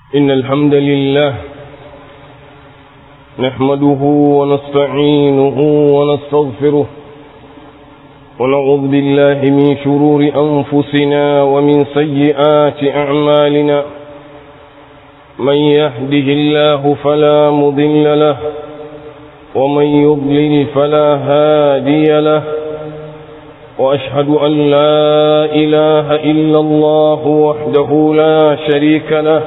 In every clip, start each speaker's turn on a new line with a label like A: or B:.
A: إن الحمد لله نحمده ونستعينه ونستغفره ونعوذ بالله من شرور أنفسنا ومن سيئات أعمالنا من يهده الله فلا مضل له ومن يضلل فلا هادي له وأشهد أن لا إله إلا الله وحده لا شريك له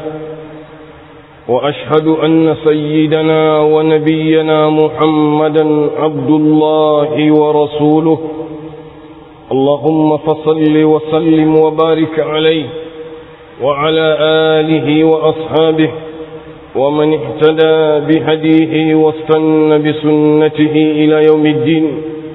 A: وأشهد أن سيدنا ونبينا محمدا عبد الله ورسوله اللهم فصل وسلم وبارك عليه وعلى آله وأصحابه ومن اهتدى بهديه واستنى بسنته إلى يوم الدين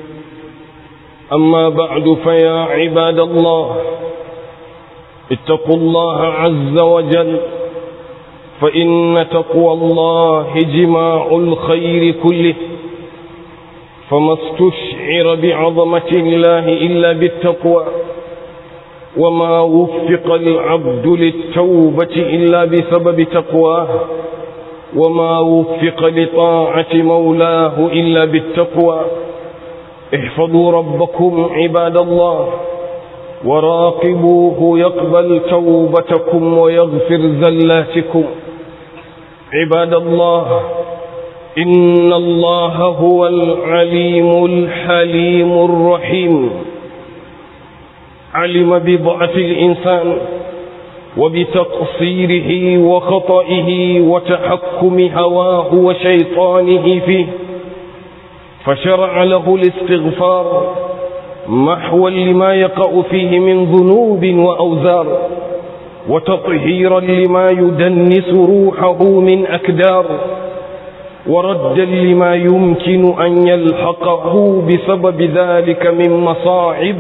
A: أما بعد فيا عباد الله اتقوا الله عز وجل فإن تقوى الله جماع الخير كله فما استشعر بعظمة الله إلا بالتقوى وما وفق العبد للتوبة إلا بسبب تقواه وما وفق لطاعة مولاه إلا بالتقوى احفظوا ربكم عباد الله وراقبوه يقبل توبتكم ويغفر زلاتكم عباد الله إن الله هو العليم الحليم الرحيم علم بضعف الإنسان وبتقصيره وخطئه وتحكم هواه وشيطانه فيه فشرع له الاستغفار محوا لما يقع فيه من ذنوب وأوزار وتطهيرا لما يدنس روحه من أكدار وردا لما يمكن أن يلحقه بسبب ذلك من مصاعب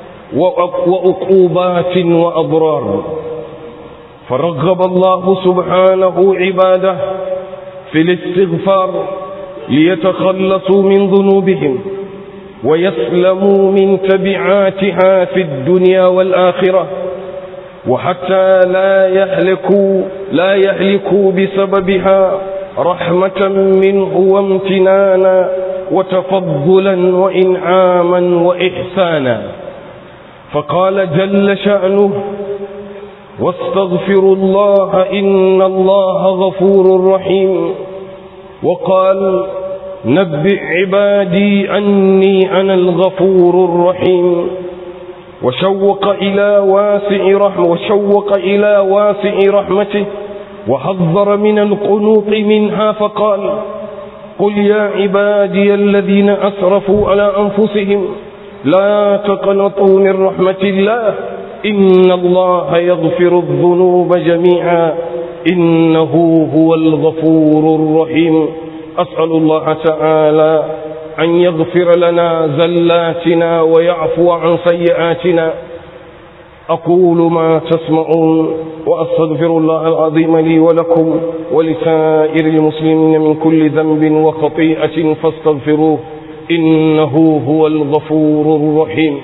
A: وعقوبات وأضرار فرغب الله سبحانه عباده في الاستغفار ليتخلصوا من ذنوبهم ويسلموا من تبعاتها في الدنيا والآخرة وحتى لا يهلكوا لا يهلكوا بسببها رحمة منه وامتنانا وتفضلا وإنعاما وإحسانا فقال جل شأنه واستغفروا الله إن الله غفور رحيم وقال نبئ عبادي أني أنا الغفور الرحيم وشوق إلى واسع رحمة وشوق إلى واسع رحمته وحذر من القنوط منها فقال قل يا عبادي الذين أسرفوا على أنفسهم لا تقنطوا من رحمة الله إن الله يغفر الذنوب جميعا إنه هو الغفور الرحيم أسأل الله تعالى أن يغفر لنا زلاتنا ويعفو عن سيئاتنا أقول ما تسمعون وأستغفر الله العظيم لي ولكم ولسائر المسلمين من كل ذنب وخطيئة فاستغفروه إنه هو الغفور الرحيم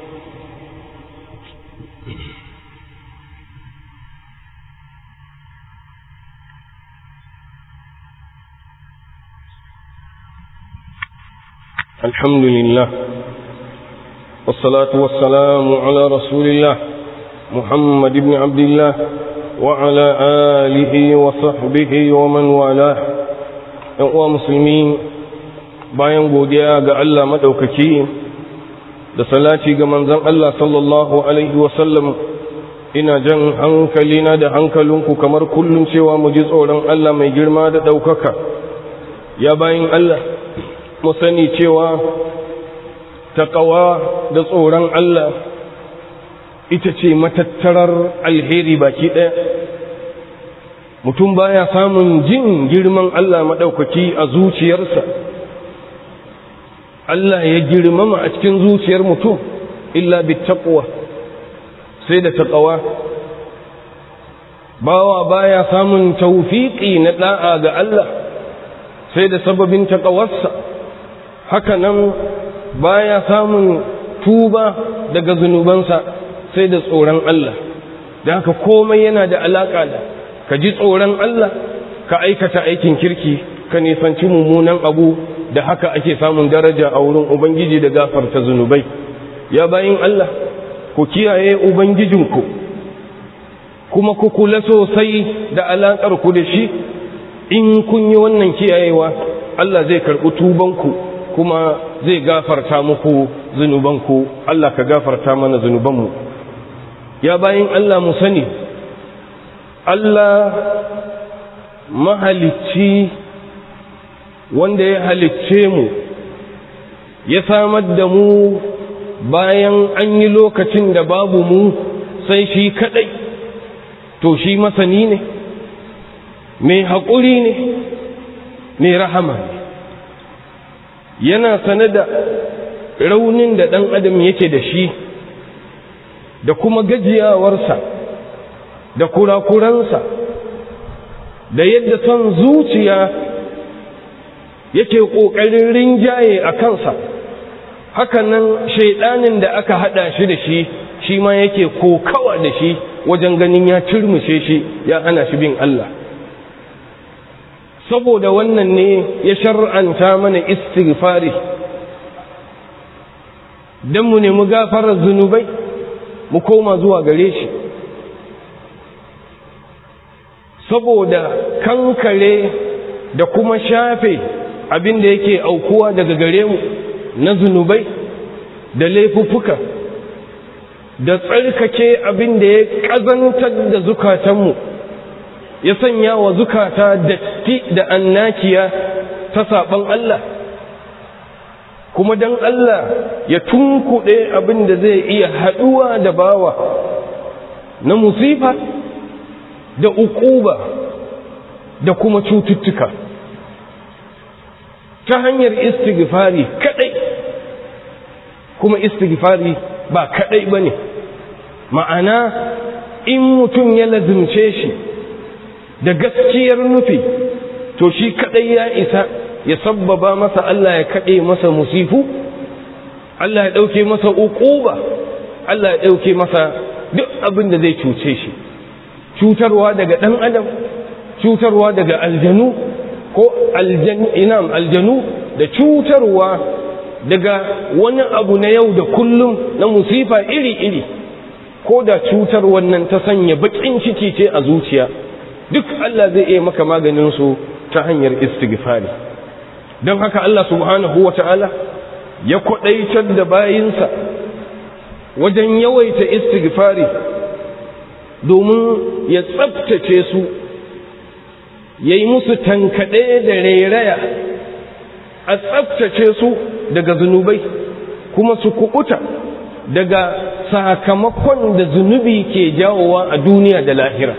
A: الحمد لله والصلاة والسلام على رسول الله محمد بن عبد الله وعلى آله وصحبه ومن والاه ‘yan musulmi bayan godiya ga Allah maɗaukaki da salati ga manzan Allah sallallahu Alaihi wasallam ina jan hankalina da hankalinku kamar kullum cewa mu ji tsoron Allah mai girma da ɗaukaka ya bayan Allah mu sani cewa taƙawa da tsoron Allah ita ce matattarar alheri baki ɗaya mutum baya samun jin girman Allah maɗaukaki a zuciyarsa Allah ya girmama a cikin zuciyar mutum illa bi taqwa sai da taƙawa bawa baya samun taufiƙi na ɗa'a ga Allah sai da sababin taƙawarsa haka nan baya samun tuba daga zunubansa sai da tsoron Allah da haka komai yana da alaƙa da ka ji tsoron Allah ka aikata aikin kirki ka nisanci mummunan abu da haka ake samun daraja a wurin ubangiji da gafarta zunubai ya bayin Allah ku kiyaye ubangijinku kuma ku kula sosai da alaƙar ku da shi in kun yi wannan kiyayewa Allah zai karɓi tubanku kuma zai gafarta muku zunubanku Allah ka gafarta mana zunubanmu ya bayin Allah mu sani Allah mahalicci wanda ya halicce mu ya samar da mu bayan an yi lokacin da babu mu sai shi kadai to shi masani ne mai haƙuri ne mai rahama ne yana sane da raunin da ɗan adam yake da shi da kuma gajiyawarsa da kurakuransa da yadda son zuciya yake ƙoƙarin rinjaye a kansa hakanan shaidanin da aka haɗa shi da shi shi ma yake kokawa da shi wajen ganin ya turmushe shi ya hana shi bin Allah saboda wannan ne ya shar'anta mana istighfari don mu nemi gafarar zunubai mu koma zuwa gare shi saboda kankare da kuma shafe abin da yake aukuwa daga gare mu na zunubai da laifuffuka da tsarkake abin da ya ƙazantar da zukatanmu ya sanya wa zukata datti da annakiya ta saɓon Allah kuma don Allah ya tunkuɗe abin da zai iya haɗuwa da bawa na musifa da uquba da kuma cututtuka ta hanyar istighfari kadai kuma istighfari ba kadai bane ma'ana in mutum ya lazimce shi da gaskiyar nufi to shi kadai ya isa ya sabbaba masa Allah ya kade masa musifu Allah ya dauke masa uquba Allah ya dauke masa duk abin da zai cuce shi cutarwa daga ɗan adam cutarwa daga aljanu ko inam aljanu da cutarwa daga wani abu na yau da kullum na musifa iri-iri ko da cutar wannan ta sanya baƙin ciki ce a zuciya duk Allah zai iya maka maganinsu ta hanyar istighfari don haka Allah subhanahu wa ta'ala ya kwaɗaitar da bayinsa wajen yawaita istighfari domin ya tsabtace su ya yi musu tankaɗe da rairaya a tsabtace su daga zunubai kuma su kuɓuta daga sakamakon da zunubi ke jawowa a duniya da lahira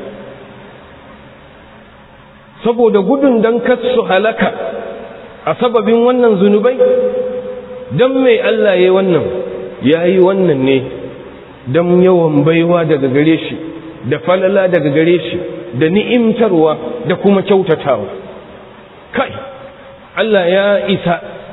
A: saboda gudun don su halaka a sababin wannan zunubai don mai Allah ya yi wannan ya yi wannan ne don yawan baiwa daga gare shi da falala daga gare shi da ni'imtarwa da kuma kyautatawa kai Allah ya isa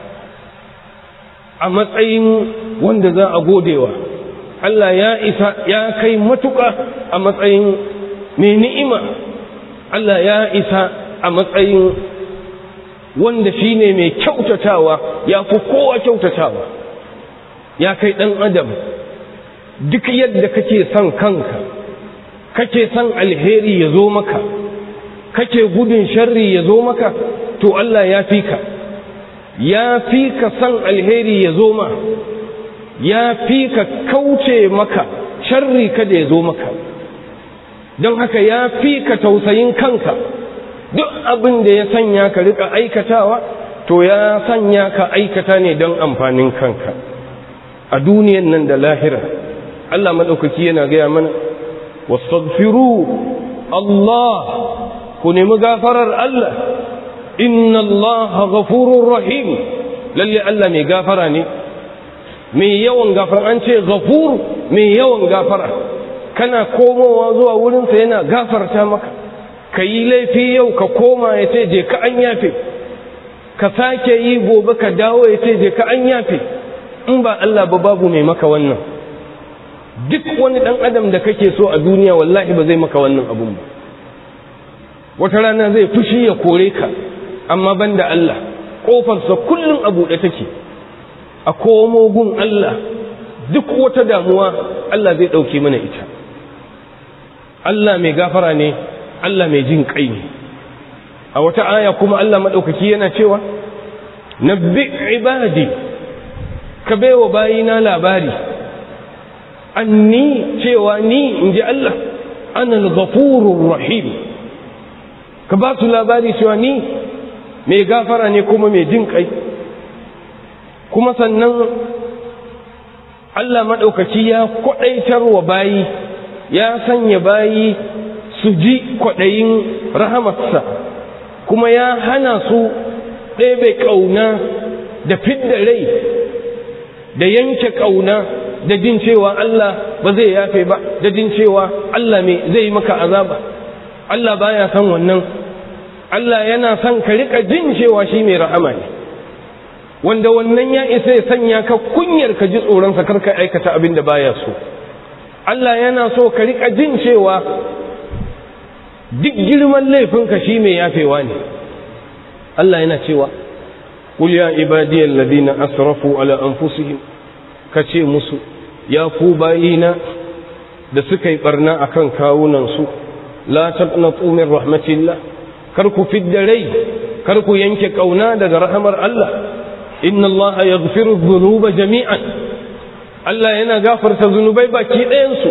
A: a matsayin wanda za a godewa Allah ya isa ya kai matuƙa a matsayin mai ni'ima Allah ya isa a matsayin wanda shi ne mai kyautatawa ya fi kowa kyautatawa ya kai ɗan adam duk yadda kake son kanka kake son alheri ya zo maka kake gudun sharri ya zo maka to Allah ya fi ka ya fi ka son alheri ya zo ma ya fi ka kauce maka sharri kada ya zo maka don haka ya fi ka tausayin kanka duk abin da ya sanya ka rika aikatawa to ya sanya ka aikata ne don amfanin kanka a duniyan nan da lahira Allah maɗaukaki yana gaya mana واستغفروا الله كن مغافر الله إن الله غفور رحيم للي الله مي غافراني مي يوان غافر أنت غفور مي يوان غافر كان كومو وزوا ولن سينا غافر تامك كي لaifi yau ka koma ya ce je ka an yafe ka sake yi gobe ka dawo ya ce je ka an yafe in ba Allah ba babu mai maka wannan duk wani ɗan adam da kake so a duniya wallahi ba zai maka wannan abun ba wata rana zai fushi ya kore ka amma banda Allah ƙofarsa kullum a buɗe take a komo gun Allah duk wata damuwa Allah zai ɗauke mana ita Allah mai gafara ne Allah mai jin ƙai ne a wata aya kuma Allah maɗaukaki yana cewa nabbi ibadi ka baiwa bayina labari anni cewa ni in ji Allah ana al-ghafurur rahim ka ba su labari cewa ni mai gafara ne kuma mai jin kai kuma sannan Allah maɗaukaci ya kwaɗaitar wa bayi ya sanya bayi su ji kwaɗayin rahamarsa kuma ya hana su ɗebe ƙauna da fidda rai da yanke ƙauna da jin cewa Allah ba zai yafe ba da jin cewa Allah mai zai maka azaba Allah baya son wannan Allah yana son ka rika jin cewa shi mai rahama ne wanda wannan ya isa ya sanya ka kunyar ka ji tsoronsa kar ka aikata abin da baya so Allah yana so ka rika jin cewa duk girman laifinka shi mai yafewa ne Allah yana cewa qul ya ibadiyal ladina asrafu ala anfusihim kace musu ya ku bayina da suka yi barna akan kawunan su la taqnatu min rahmatillah kar ku fidda rai kar ku yanke kauna daga rahamar Allah inna Allah yaghfiru dhunuba jami'an Allah yana gafarta zunubai baki ɗayan su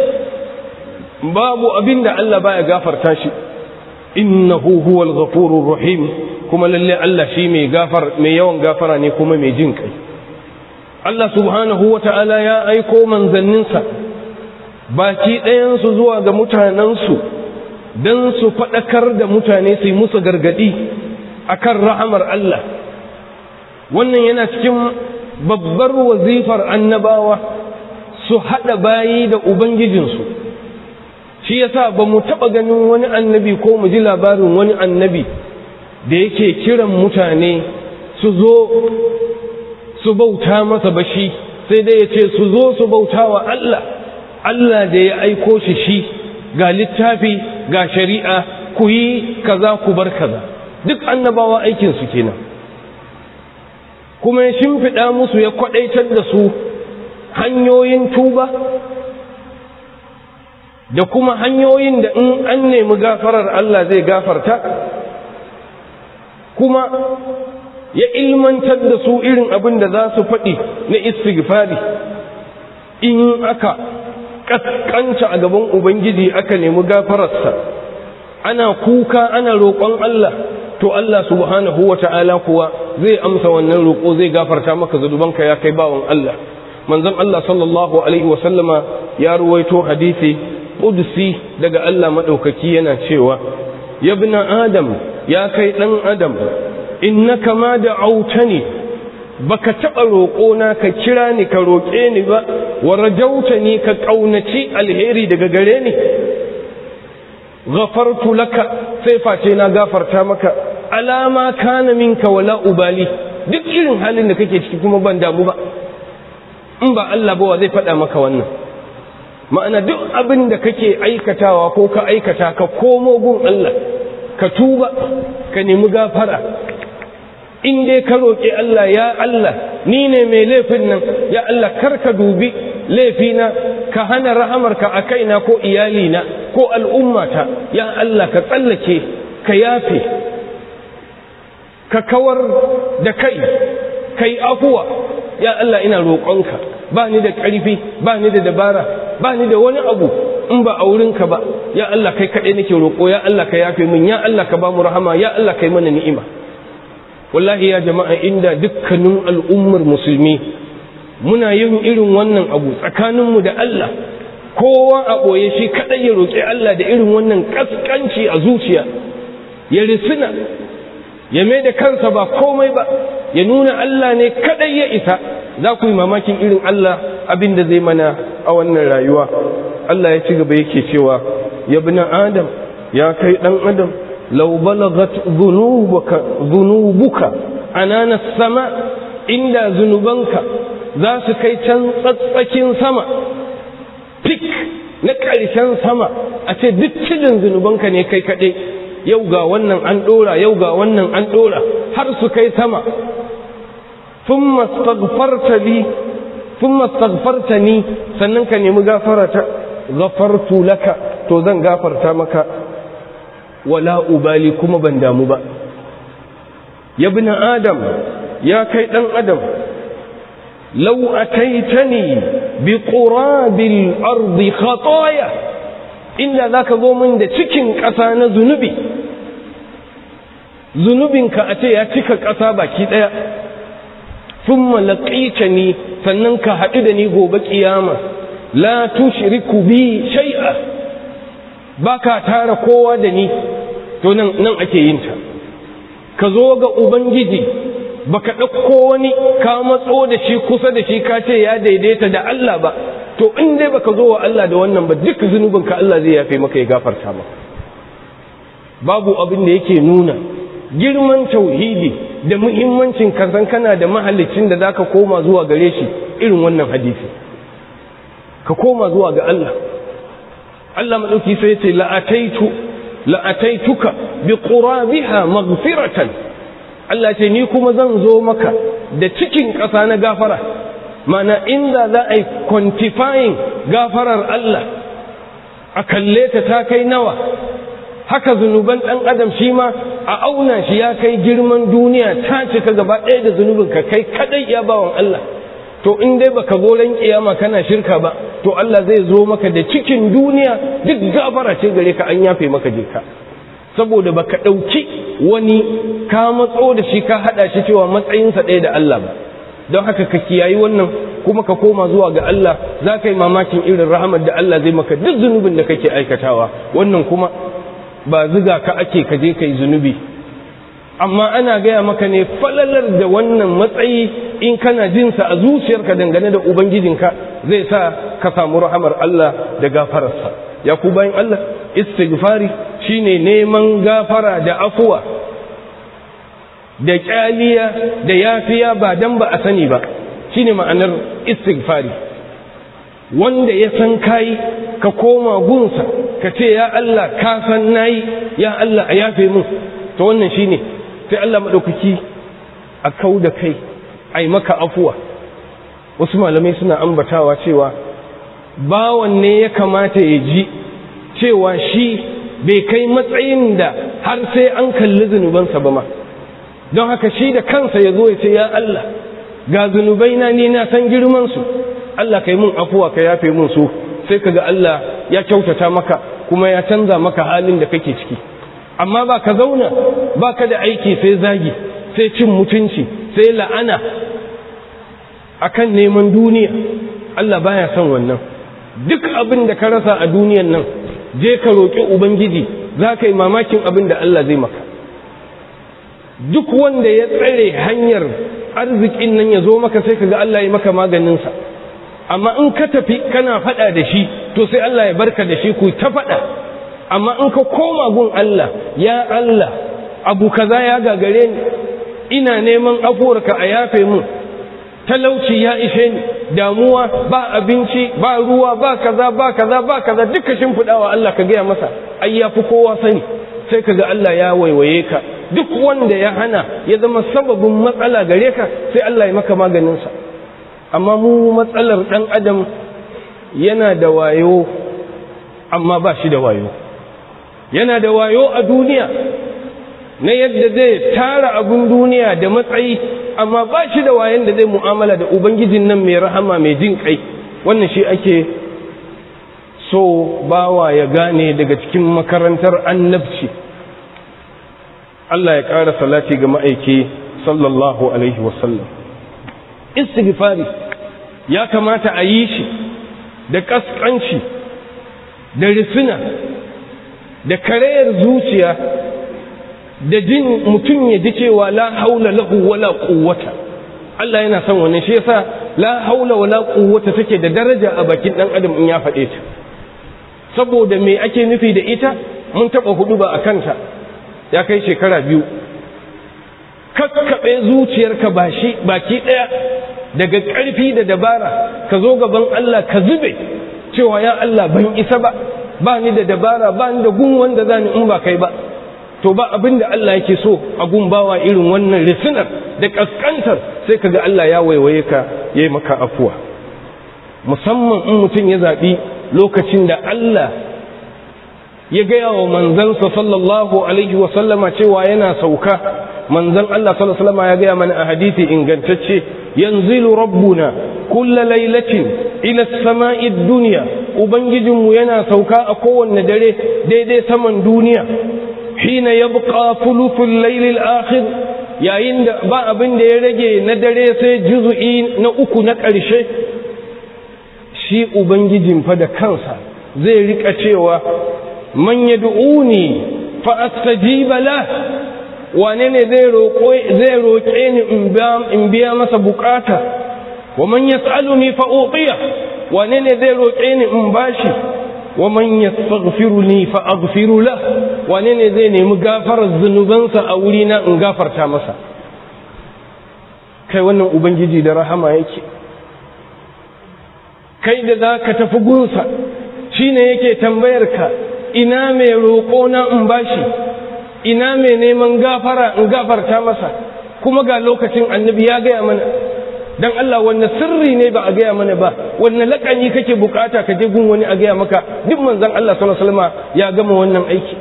A: babu abinda Allah baya gafarta shi innahu huwal ghafurur rahim kuma lalle Allah shi mai gafar mai yawan gafara ne kuma mai jin kai Allah subhanahu wata'ala ya aiko manzanninsa baki ɗayan su zuwa ga mutanensu don su faɗakar da mutane su yi musu gargaɗi a kan rahamar Allah wannan yana cikin babbar wazifar annabawa su haɗa bayi da Ubangijinsu shi yasa ba mu taɓa ganin wani annabi ko mu ji labarin wani annabi da yake kiran mutane su zo su bauta masa bashi sai dai ya ce su zo su bauta wa Allah Allah da ya aiko shi shi ga littafi ga shari'a ku yi kaza ku bar kaza duk annabawa aikinsu kenan kuma ya shimfiɗa musu ya kwaɗaitar da su hanyoyin tuba da kuma hanyoyin da in an nemi gafarar Allah zai gafarta kuma ya ilmantar da su irin abin da za su faɗi na istighfari in aka ƙasƙanta a gaban Ubangiji aka nemi gafararsa ana kuka ana roƙon Allah to Allah subhanahu wa ta'ala kuwa zai amsa wannan roƙo zai gafarta maka zunubanka ya kai bawan Allah manzon Allah sallallahu alaihi wa sallama ya ruwaito hadisi qudsi daga Allah madaukaki yana cewa yabna adam ya kai dan adam innaka ma da autani baka taɓa roƙona ka kira ni ka roƙe ni ba wa rajauta ni ka ƙaunaci alheri daga gare ni ghafartu laka sai face na gafarta maka alama kana minka wala ubali duk irin halin da kake ciki kuma ban damu ba in ba Allah ba wa zai faɗa maka wannan ma'ana duk abin da kake aikatawa ko ka aikata ka komo gun Allah ka tuba ka nemi gafara in dai ka roƙi Allah ya Allah ni ne mai laifin nan ya Allah kar ka dubi laifina ka hana rahamarka a kaina ko iyalina ko al'ummata ya Allah ka tsallake ka yafe ka kawar da kai ka yi afuwa ya Allah ina roƙonka ba ni da ƙarfi ba ni da dabara ba ni da wani abu in ba a wurinka ba ya Allah kai kaɗai nake roƙo ya Allah ka yafe min ya Allah ka ba mu rahama ya Allah kai mana ni'ima wallahi ya jama'a inda dukkanin al'ummar musulmi muna yin irin wannan abu tsakaninmu da Allah kowa a ɓoye shi kaɗai ya roƙi Allah da irin wannan ƙasƙanci a zuciya ya risina ya mai da kansa ba komai ba ya nuna Allah ne kaɗai ya isa za ku yi mamakin irin Allah abin da zai mana a wannan rayuwa Allah ya ci gaba yake cewa ya bi adam ya kai ɗan adam lau balagat zunubuka anana sama inda zunubanka za su kai can tsatsakin sama fik na ƙarshen sama a ce duk cidin zunubanka ne kai kaɗai yau ga wannan an ɗora yau ga wannan an ɗora har su kai sama ثم استغفرت لي ثم استغفرتني sannan ka nemi gafarata ghafartu laka to zan gafarta maka wala ubali kuma ban damu ba ya bin adam ya kai dan adam law ataitani bi qurabil ardi khataya inda zaka zo min da cikin ƙasa na zunubi zunubinka a ce ya cika ƙasa baki ɗaya thumma laqitani sannan ka haɗu da ni gobe kiyama la tushriku bi shay'a baka tara kowa da ni to nan nan ake yin ta ka zo ga ubangiji baka ɗauko wani ka matso da shi kusa da shi ka ce ya daidaita da Allah ba to in dai baka zo wa Allah da wannan ba duk zunubinka Allah zai yafe maka ya gafarta maka babu abin da yake nuna girman tauhidi da muhimmancin kasan kana da mahallicin da zaka koma zuwa gare shi irin wannan hadisi ka koma zuwa ga Allah Allah madauki sai ya ce la'ataitu la'ataituka bi qurabiha maghfiratan Allah ce ni kuma zan zo maka da cikin ƙasa na gafara mana inda za a yi quantifying gafarar Allah a kalle ta ta kai nawa haka zunuban ɗan adam shi ma a auna shi ya kai girman duniya ta cika gaba ɗaya da zunubin ka kai kadai ya bawan Allah to in dai baka zo ran kiyama kana shirka ba to Allah zai zo maka da cikin duniya duk gafara ce gare ka an yafe maka jika saboda baka ɗauki wani ka matso da shi ka haɗa shi cewa matsayinsa ɗaya da Allah ba don haka ka kiyayi wannan kuma ka koma zuwa ga Allah za ka yi mamakin irin rahamar da Allah zai maka duk zunubin da kake aikatawa wannan kuma ba ziga ka ake ka je ka yi zunubi amma ana gaya maka ne falalar da wannan matsayi in kana jinsa a zuciyarka dangane da ubangijinka zai sa ka samu rahamar Allah da gafararsa ya ku bayan Allah istighfari shine neman gafara da afuwa da kyaliya da yafiya ba dan ba a sani ba shine ma'anar istighfari wanda ya san kai ka koma gunsa ka ce ya Allah ka san nayi ya Allah a yafe min to wannan shine sai Allah madaukaki a kau da kai ai maka afuwa wasu malamai suna ambatawa cewa bawan ne ya kamata ya ji cewa shi bai kai matsayin da har sai an kalli zunubansa ba ma don haka shi da kansa ya zo ya ce ya Allah ga zunubai na ni na san girman su Allah kai mun afuwa ka yafe mun su sai kaga Allah ya kyautata maka kuma ya canza maka halin da kake ciki amma ba ka zauna ba ka da aiki sai zagi sai cin mutunci sai la'ana akan neman duniya Allah baya son wannan duk abin da ka rasa a duniyan nan je ka roƙi ubangiji za ka yi mamakin abin da Allah zai maka duk wanda ya tsare hanyar arzikin nan ya zo maka sai ka ga Allah ya maka maganinsa amma in ka tafi kana faɗa da shi to sai Allah ya barka da shi ku ta faɗa amma in ka koma gun Allah ya Allah abu kaza ya gagare ni ina neman afuwarka a yafe mun talauci ya ishe ni damuwa ba abinci ba ruwa ba kaza ba kaza ba kaza duka shimfiɗawa Allah ka gaya masa ai ya fi kowa sani sai ka ga Allah ya waiwaye ka duk wanda ya hana ya zama sababin matsala gare ka sai Allah ya maka maganinsa amma mu matsalar ɗan adam yana da wayo amma ba shi da wayo yana da wayo a duniya na yadda zai tara abin duniya da matsayi amma ba shi da wayan da zai mu'amala da ubangijin nan mai rahama mai jin kai wannan shi ake so bawa ya gane daga cikin makarantar annabci Allah ya ƙara salati ga ma'aiki sallallahu alaihi wasallam istighfari ya kamata a yi shi da ƙasƙanci da risina da karayar zuciya da jin mutum ya ji cewa la haula lahu wala quwwata Allah yana son wannan shi yasa la haula wala quwwata take da daraja a bakin dan adam in ya faɗe ta saboda me ake nufi da ita mun taba hudu ba akan ta ya kai shekara biyu kakkabe zuciyarka ba shi baki daya daga ƙarfi da dabara ka zo gaban Allah ka zube cewa ya Allah ban isa ba ba ni da dabara ba ni da gun wanda zani in ba kai ba to ba abin da Allah yake so a gumbawa irin wannan risinar da kaskantar sai kaga Allah ya waiwaye ka yayi maka afuwa musamman in mutum ya zaɓi lokacin da Allah ya gaya wa manzansa sallallahu alaihi wa sallama cewa yana sauka manzan Allah sallallahu alaihi wa sallama ya gaya mana a hadisi ingantacce yanzilu rabbuna kulla lailatin ila samai dunya ubangijinmu yana sauka a kowanne dare daidai saman duniya hina yabqa thuluthul layl al-akhir yayin da ba abin da ya rage na dare sai juz'i na uku na ƙarshe shi ubangijin fa da kansa zai rika cewa man yad'uni fa astajiba la wane ne zai roƙo zai roƙe ni in biya masa bukata wa man yas'aluni fa utiya wane ne zai roƙe ni in bashi wa man yastaghfiruni fa aghfiru la wane ne zai nemi gafarar zunubansa a wuri na in gafarta masa kai wannan ubangiji da rahama yake kai da za ka tafi gunsa shi ne yake tambayar ka ina mai roƙo na in bashi ina mai neman gafara in gafarta masa kuma ga lokacin annabi ya gaya mana don Allah wanne sirri ne ba a gaya mana ba wanne laƙani kake bukata ka je gun wani a gaya maka duk manzon Allah sallallahu alaihi wasallam ya gama wannan aiki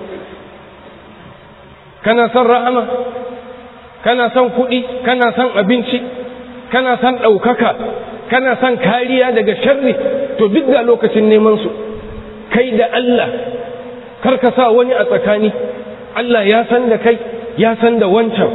A: kana son rahama kana son kuɗi kana son abinci kana son ɗaukaka kana son kariya daga sharri to duk da lokacin neman su kai da Allah kar ka sa wani a tsakani Allah ya san da kai ya san da wancan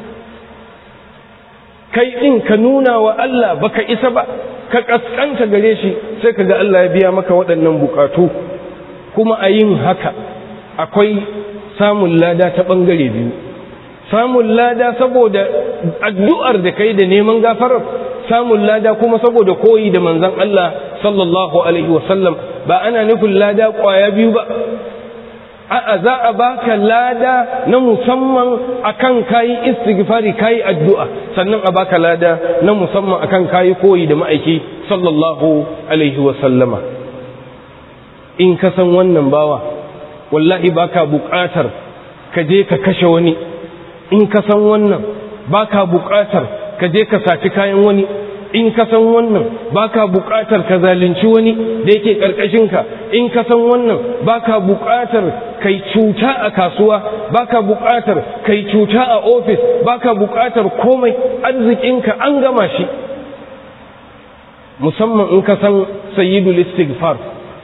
A: kai ɗin ka nuna wa Allah baka isa ba ka ƙasƙanta gare shi sai ka ga Allah ya biya maka waɗannan buƙatu kuma a yin haka akwai samun lada ta ɓangare biyu samun lada saboda addu'ar da kai da neman gafarar samun lada kuma saboda koyi da manzan Allah sallallahu Alaihi wasallam ba ana nufin lada ƙwaya biyu ba a'a za a baka lada na musamman akan kayi istighfari kayi addu'a sannan a baka lada na musamman akan kayi koyi da ma'aiki sallallahu alaihi wa sallama in ka san wannan bawa wallahi baka buƙatar ka je ka kashe wani in ka san wannan baka buƙatar ka je ka saci kayan wani in ka san wannan baka buƙatar ka zalunci wani da yake ƙarƙashinka in ka san wannan baka buƙatar kai cuta a kasuwa baka buƙatar kai cuta a ofis baka buƙatar komai arzikinka an gama shi musamman in ka san sayyidul istighfar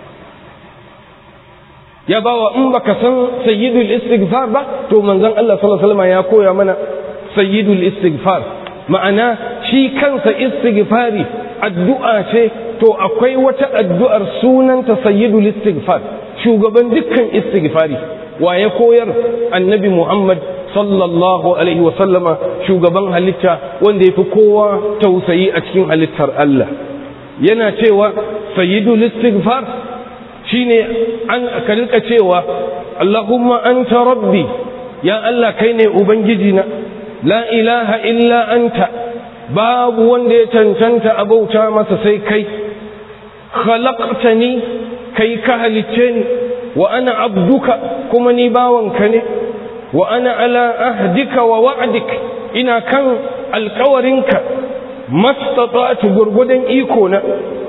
A: ya bawa in baka san sayyidul istighfar ba to manzon Allah sallallahu alaihi wasallam ya koya mana sayyidul istighfar ma'ana shi kansa istighfari addu'a ce to akwai wata addu'ar sunanta sayyidul istighfar shugaban dukkan istighfari wa ya koyar annabi Muhammad sallallahu alaihi wasallama shugaban halitta wanda yafi kowa tausayi a cikin halittar Allah yana cewa sayyidul istighfar shine an ka rika cewa Allahumma anta rabbi ya Allah kai ne ubangiji na la ilaha illa anta babu wanda ya cancanta a bauta masa sai kai khalaqtani kai ka halicce ni wa ana abduka kuma ni bawanka ne wa ana ala ahdika wa wa'dik ina kan alkawarinka mastata'tu gurgudan iko na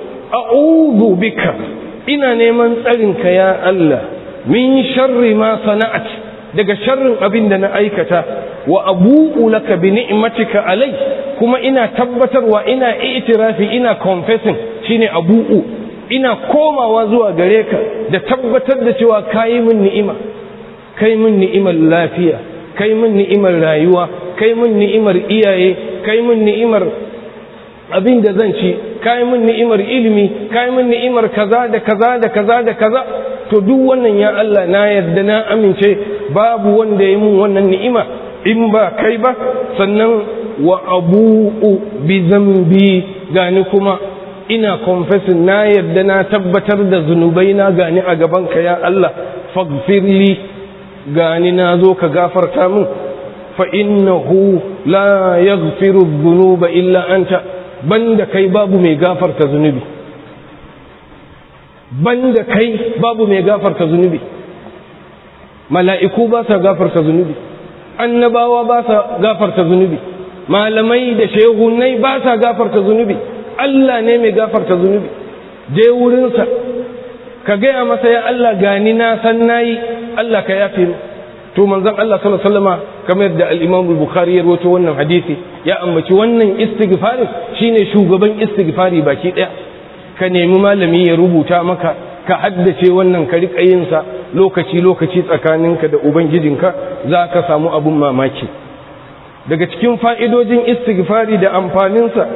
A: a'udhu bika ina neman tsarinka ya Allah min sharri ma sana'at daga sharrin abin da na aikata wa abu'u laka bi ni'matika alai kuma ina tabbatarwa ina i'tirafi ina confessing shine abu'u ina komawa zuwa gare ka da tabbatar da cewa kayi min ni'ima kai min ni'imar lafiya kai min ni'imar rayuwa kai min ni'imar iyaye kai min ni'imar abin da zan ci kai min ni'imar ilimi kai min ni'imar kaza da kaza da kaza da kaza to duk wannan ya Allah na yarda na amince babu wanda ya mun wannan ni'ima in ba kai ba sannan wa abu'u bi zambi gani kuma ina confessing na yarda na tabbatar da zunubai na gani a gaban ka ya Allah faghfirli gani na zo ka gafarta min fa innahu la yaghfiru dhunuba illa anta banda kai babu mai gafarta zunubi banda kai babu mai gafarta zunubi mala'iku ba sa gafarta zunubi annabawa ba sa gafarta zunubi malamai da shehunai ba sa gafarta zunubi Allah ne mai gafarta zunubi je wurinsa ka gaya masa ya Allah gani na san nayi Allah ka yafe mu to manzon Allah sallallahu alaihi wasallama kamar da al-Imam al-Bukhari ya rawaito wannan hadisi ya ambaci wannan istighfarin shine shugaban istighfari baki daya ka nemi malami ya rubuta maka ka haddace wannan ka rika yin sa lokaci lokaci tsakaninka da ubangijinka za ka samu abun mamaki daga cikin fa'idojin istighfari da amfaninsa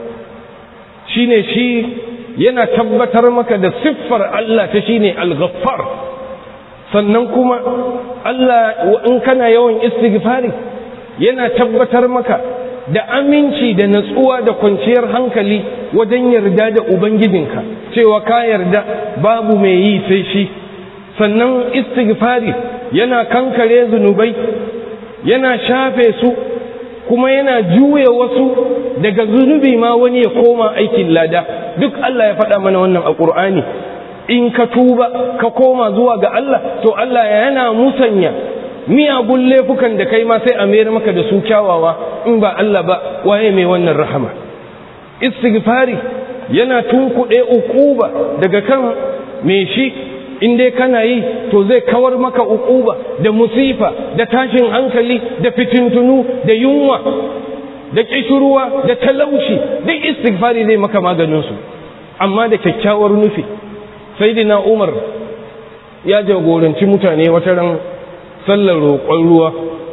A: shine shi yana tabbatar maka da siffar Allah ta shine al-ghaffar sannan kuma Allah in kana yawan istighfari yana tabbatar maka da aminci da natsuwa da kwanciyar hankali wajen yarda da ubangijinka cewa ka yarda babu mai yi sai shi sannan istighfari yana kankare zunubai yana shafe su kuma yana juya wasu daga zunubi ma wani ya koma aikin lada duk Allah ya faɗa mana wannan a ƙur'ani in ka tuba ka koma zuwa ga Allah to Allah yana musanya miyagun laifukan da kai ma sai a mayar maka da su kyawawa in ba Allah ba waye mai wannan rahama istighfari yana tunkuɗe ukuba daga kan me shi in dai kana yi to zai kawar maka ukuba da musifa da tashin hankali da fitintunu da yunwa da kishirwa da talauci duk istighfari zai maka maganinsu amma da kyakkyawar nufi saidina umar ya jagoranci mutane wata ran sallar roƙon ruwa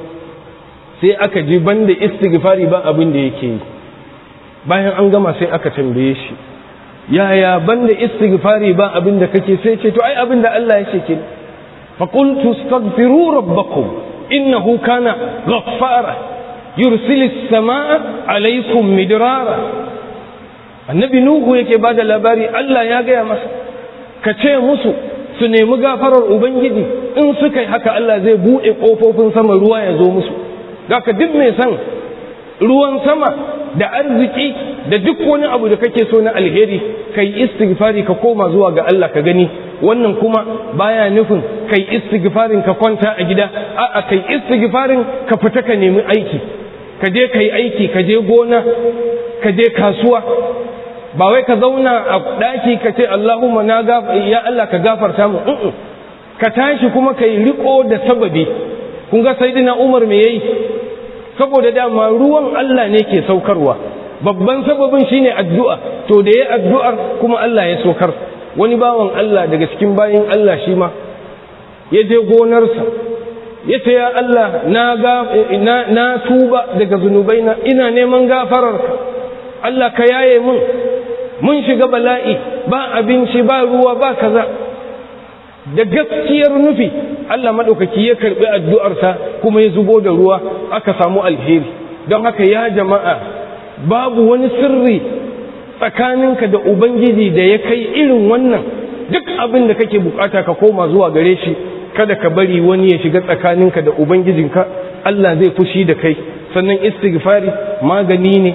A: sai aka ji banda istighfari ba abin da yake yi bayan an gama sai aka tambaye shi yaya banda istighfari ba abin da kake sai ce to ai abin da Allah ya ce ke fa qultu astaghfiru rabbakum innahu kana ghaffara yursilis samaa alaykum midrara annabi nuhu yake bada labari Allah ya gaya masa ka ce musu su nemi gafarar ubangiji in suka yi haka Allah zai buɗe ƙofofin sama ruwa ya zo musu ka duk mai san ruwan sama da arziki da duk wani abu da kake so na alheri kai istighfari ka koma zuwa ga Allah ka gani wannan kuma baya nufin kai istighfarin ka kwanta a gida a'a kai istighfarin ka fita ka nemi aiki ka je kai aiki ka je gona ka je kasuwa ba wai ka zauna a ɗaki ka ce Allahumma na ya Allah ka gafarta mu ka tashi kuma ka yi riko da sababi kun ga sayyidina Umar me yayi saboda dama ruwan Allah ne ke saukarwa babban sababin shine addu'a to da yayi addu'ar kuma Allah ya saukar wani bawan Allah daga cikin bayin Allah shi ma ya je gonarsa ya ce ya Allah na na, na tuba daga zunubaina ina neman gafararka Allah ka yaye mun mun shiga bala'i ba abinci ba ruwa ba kaza da gaskiyar nufi Allah maɗaukaki ya karɓi addu'arsa kuma ya zubo da ruwa aka samu alheri don haka ya jama'a babu wani sirri tsakaninka da Ubangiji da ya kai irin wannan duk abin da kake bukata ka koma zuwa gare shi kada ka bari wani ya shiga tsakaninka da Ubangijinka Allah zai fushi da kai sannan istighfari magani ne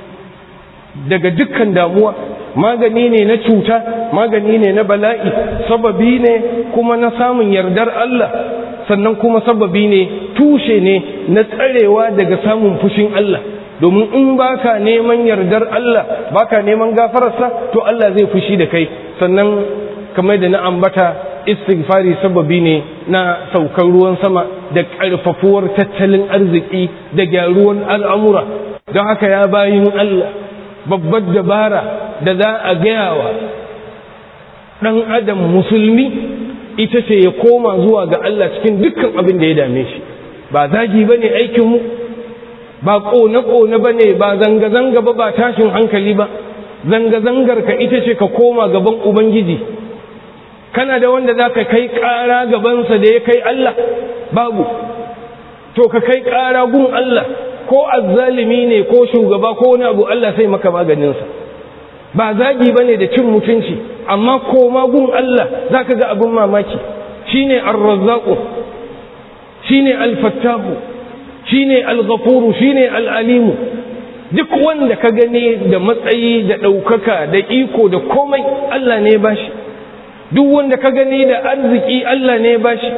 A: daga dukkan damuwa magani ne na cuta magani ne na bala'i sababi ne kuma na samun yardar Allah sannan kuma sababi ne tushe ne na tsarewa daga samun fushin Allah domin in baka neman yardar Allah baka neman gafararsa to Allah zai fushi da kai sannan kamar da na ambata istighfari sababi ne na saukar ruwan sama da ƙarfafuwar tattalin arziki da gyaruwan al'amura don haka ya bayin Allah babbar dabara da za a gaya wa ɗan adam musulmi ita ce ya koma zuwa ga Allah cikin dukkan abin da ya dame shi ba zagi ba ne aikinmu ba ƙone-ƙone ba ne ba zanga-zanga ba ba tashin hankali ba zanga-zangar ka ita ce ka koma gaban ubangiji kana da wanda za ka kai ƙara gabansa da ya kai Allah babu to ka kai ƙara gun Allah ko azzalimi ne ko shugaba ko wani abu Allah sai maka maganinsa ba zagi ba ne da cin mutunci amma koma gun Allah za ka ga abin mamaki shi ne arrazzaƙo shi ne alfattahu shi ne alghafuru shi ne al'alimu duk wanda ka gani da matsayi da ɗaukaka da iko da komai Allah ne ba shi duk wanda ka gani da arziki Allah ne ba shi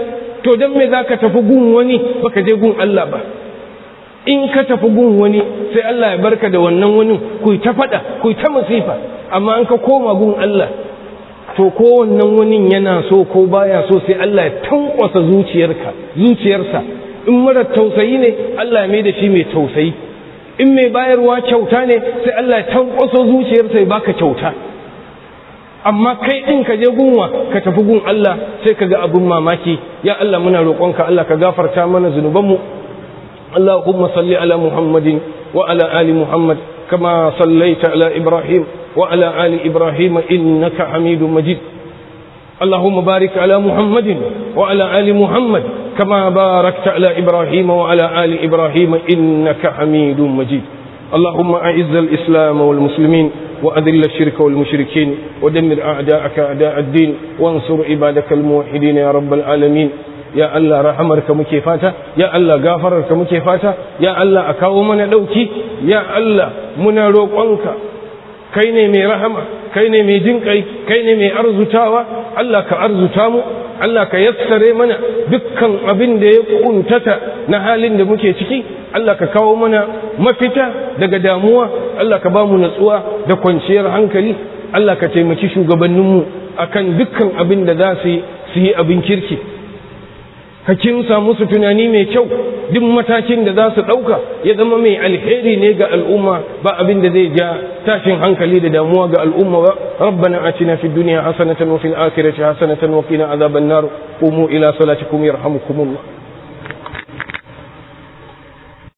A: to don me za ka tafi gun wani baka je gun Allah ba in ka tafi gun wani sai Allah ya barka da wannan wani ku ta faɗa ku ta masifa amma an ka koma gun Allah to ko wannan wani yana so ko baya so sai Allah ya tankwasa zuciyarka zuciyarsa in mara tausayi ne Allah ya mai da shi mai tausayi in mai bayarwa kyauta ne sai Allah ya tankwasa zuciyarsa ya baka kyauta amma kai din ka je gunwa ka tafi gun Allah sai ka ga abin mamaki ya Allah muna roƙonka Allah ka gafarta mana zunubanmu اللهم صل على محمد وعلى آل محمد كما صليت على إبراهيم وعلى آل إبراهيم إنك حميد مجيد اللهم بارك على محمد وعلى آل محمد كما باركت على إبراهيم وعلى آل إبراهيم إنك حميد مجيد اللهم أعز الإسلام والمسلمين وأذل الشرك والمشركين ودمر أعداءك أعداء الدين وانصر عبادك الموحدين يا رب العالمين ya Allah rahamarka muke fata ya Allah gafararka muke fata ya Allah a kawo mana ɗauki ya Allah muna roƙonka kai ne mai rahama kai ne mai jinƙai kai ne mai arzutawa Allah ka arzuta mu Allah ka yassare mana dukkan abin da ya kuntata na halin da muke ciki Allah ka kawo mana mafita daga damuwa Allah ka ba mu natsuwa da kwanciyar hankali Allah ka taimaki shugabanninmu akan dukkan abin da za su yi abin kirki ka kinsa musu tunani mai kyau duk matakin da za su ɗauka ya zama mai alheri ne ga al'umma ba abin da zai ja tashin hankali da damuwa ga al'umma ba rabbana atina fid dunya hasanatan wa fil akhirati hasanatan wa qina adhaban nar qumu ila salatikum yarhamukumullah